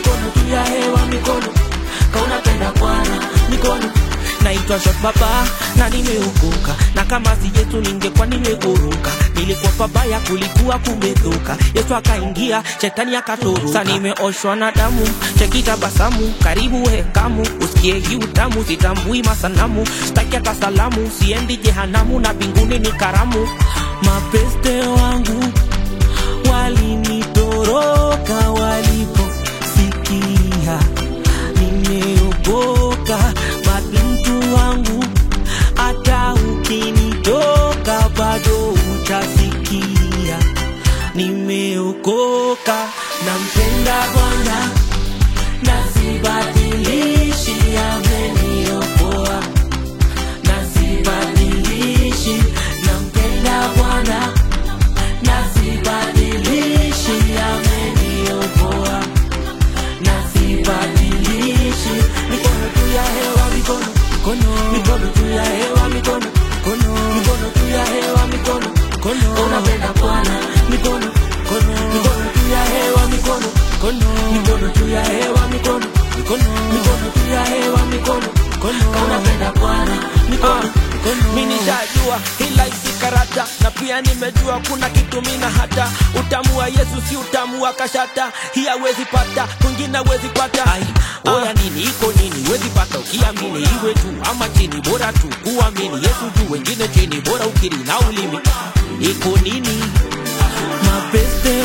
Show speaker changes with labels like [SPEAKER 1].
[SPEAKER 1] mikono juu ya hewa mikono kaunapenda bwana mikono naitwa shot baba na nimeokoka na kama si yesu ningekuwa nimegoroka nilikuwa pabaya kulikuwa kumedhoka yesu akaingia shetani akatoroka sa nimeoshwa na damu chekitabasamu karibu hekamu usikie hii utamu sitambui masanamu staki hata salamu siendi jehanamu na mbinguni ni karamu mapeste wangu walinitoroka waliposikia nimeokoka mabintu wangu hata ukinitoka bado utasikia nimeokoka nampenda bwana na sibadilishi ameniokoa na sibadilishi nampenda bwana na sibadilishi ameniokoa na sibadilishi mikono juu ya hewa mikono mikono mikono juu ya hewa mikono mikono mikono juu ya hewa mikono mikono unapenda bwana mikono mikono mikono juu ya hewa mikono mikono mikono juu ya hewa mikono mikono mikono juu ya hewa mikono mikono unapenda bwana mikono mikono
[SPEAKER 2] mi nishajua hila isi karata na pia nimejua kuna kitu mina hata utamu wa yesu si utamu wa kashata hii awezi pata kwingine awezi pata
[SPEAKER 1] ai oya nini iko nini wezi pata ukiamini iwe tu ama chini bora tu kuamini yesu juu wengine chini bora ukiri na ulimi iko nini mapeste